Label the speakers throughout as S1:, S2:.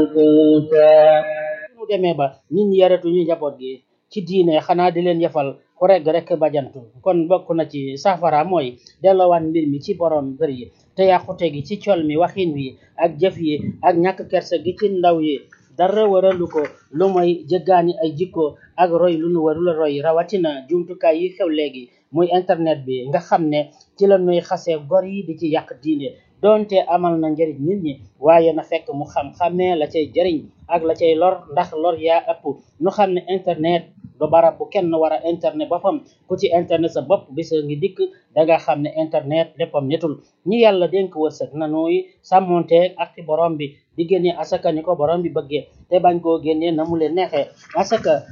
S1: mu demee ba nit ñi yaratuñu njaboot gi ci diine xanaa di leen yefal ku regg rek bajantu kon bokk na ci safara mooy delloowaat mbir mi ci borom kër yi te yàqute gi ci col mi waxin wi ak jëf yi ak ñàkk kersa gi ci ndaw yi dara waralu ko lu mooy jëggaani ay jikko ak roy lu nu warul roy rawatina jumtukaay yi xew léegi muy internet bi nga xam ne ci la nuy xasee gor yi di ci yàq diine doonte amal na njëriñ nit ñi waaye na fekk mu xam xamee la cay jëriñ ak la cay lor ndax lor yaa ëpp nu xam ne internet du barab bu kenn war a internet boppam ku ci internet sa bopp bisa ngi dikk danga xam ne internet léppam netul ñi yàlla dénk wërsëg nanuy sàmmonteeg ak ci borom bi di génne asaka ni ko borom bi bëggee te bañ koo génnee na mu leen neexee asaka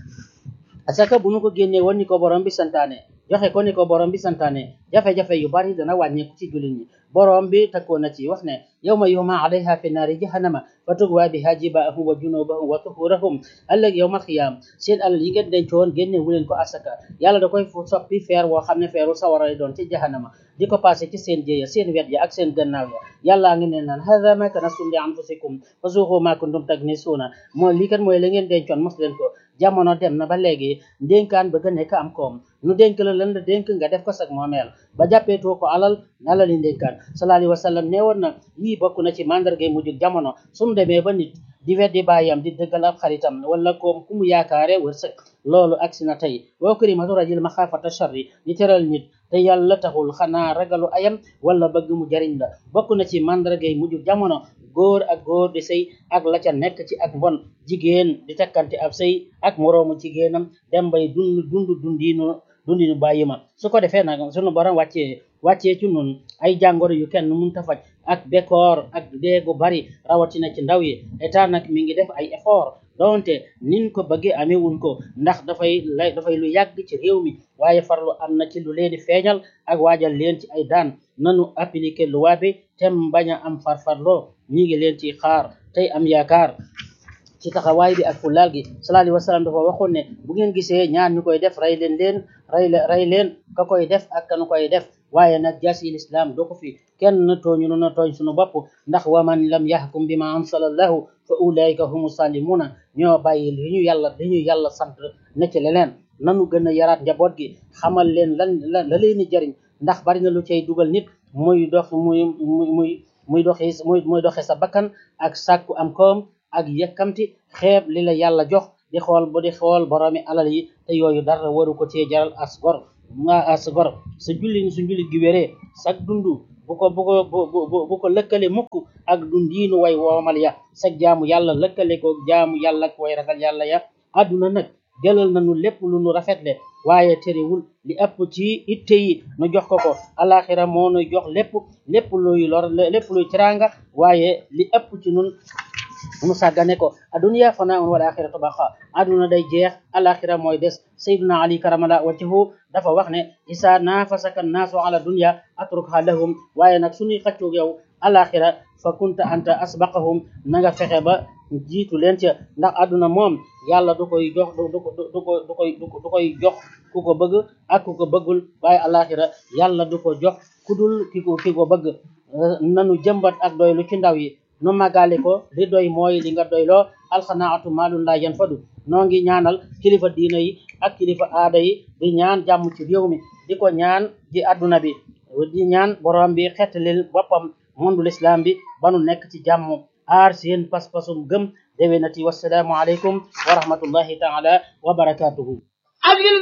S1: asaka bu nu ko génnee woon ni ko borom bi santaane joxe ko ni ko borom bi santaane jafe-jafe yu bari dana wàññeeku ci jullit ñi borom bi takkoo na ci wax ne yawma yuhma alayha fi naari jahannama fa tugwa biha jibaahum wa junubahum wa tuhurahum ëllëg yawmal xiyaam seen alal yi ngeen dencoon génne wu leen ko asaka yàlla da koy fu soppi feer woo xam ne feeru sawara lay doon ci jahannama di ko passé ci seen jéeya seen wet ya ak seen gannaaw ya yàllaa ngi ne naan hada ma kanastum li anfusikum fa zuuqu ma kuntum taknisuuna moo lii kat mooy la ngeen dencoon mos leen ko jamono dem na ba léegi ndénkaan bëgg a nekk am koom nu dénk la lan la dénk nga def ko sag moomeel ba jàppeetoo ko alal alali ndénkaan sallallahu alayhi wa sallam nee woon na yii bokk na ci mandargay mujjug jamono sumu demee ba nit di weddi baayam di dëggal ab xaritam wala koom ku mu yaakaare wërsëg loolu agsi na tey wa kalimatu rajul maxaafata sharri di teral nit te yàlla taxul xanaa ragalu ayam wala bëgg mu jariñ la bokk na ci mandargay mujjug jamono góor ak góor di sëy ak la ca nekk ci ak mbon jigéen di takkante ab sëy ak moroomu jigéenam dem bay dund dund dundiinu dundinu bàyyi ma su ko defee nag sunu borom wàccee wàccee ci nun ay jàngoro yu kenn mun ta faj ak bekkoor ak deegu bari rawatina ci ndaw yi état nag mi ngi def ay effort donte nin ko bëggee amewuñ ko ndax dafay lay dafay lu yàgg ci réew mi waaye farlu am na ci lu leen di feeñal ak waajal leen ci ay daan nanu appliquer loi bi tem bañ a am farfarloo ñi ngi leen ci xaar tey am yaakaar ci taxawaay bi ak fulaal gi sallallahu alayhi wa sallam dafa waxoon ne bu ngeen gisee ñaar ñu koy def rey leen leen rey rey leen ka koy def ak kanu koy def waaye nag jaasi lislaam doo ko fi kenn tooñu nu na tooñ suñu bopp ndax wa man lam yahkum bima ansalallahu fa ulaika humu salimuna ñoo bàyyi li ñu yàlla li ñu yàlla sant ne ci leneen nanu gën a yaraat njaboot gi xamal leen lan la la leen di jëriñ ndax bari na lu cay dugal nit muy dox muy muy muy doxee muy muy doxee sa bakkan ak sàkku am koom ak yëkkamti xeeb li la yàlla jox di xool bu di xool boroomi alal yi te yooyu dara waru ko cee jaral as gor nga as gor sa julli su jullit gi wéree sag dundu bu ko bu ko bu bu ko lëkkale mukk ak dundiinu way woomal ya sag jaamu yàlla lëkkale ko jaamu yàlla ak way ragal yàlla ya àdduna nag jëlal nañu lépp lu nu rafetle waaye terewul li ëpp ci itte yi nu jox ko ko alaxira moo nu jox lépp lépp luy lor lépp luy teraanga waaye li ëpp ci nun mu sàggane ko adduniya fanaa un wal axiratu baqa adduna day jeex alaxira mooy des sayyiduna ali karamala wajhahu dafa wax ne isa nafasaka naasu ala dunya atrukha lahum waaye nag suñuy xaccoog yow alaxira fa kunta anta asbaqahum na nga fexe ba jiitu leen ca ndax adduna moom yàlla du koy jox du du du ko du koy du koy jox ku ko bëgg ak ku ko bëggul waaye alaxira yàlla du ko jox ku dul ki ko ki ko bëgg nanu jëmbat ak doylu ci ndaw yi nu màggaale ko li doy mooy li nga doyloo alxanaatu maalun laa yanfadu noo ngi ñaanal kilifa diina yi ak kilifa aada yi di ñaan jàmm ci réew mi di ko ñaan di adduna bi di ñaan borom bi xettalil boppam mondul islam bi ba nu nekk ci jàmm aar seen pas-pasum gëm déwénati wasalaamu aleykum wa rahmatullahi taala wa barakatuhu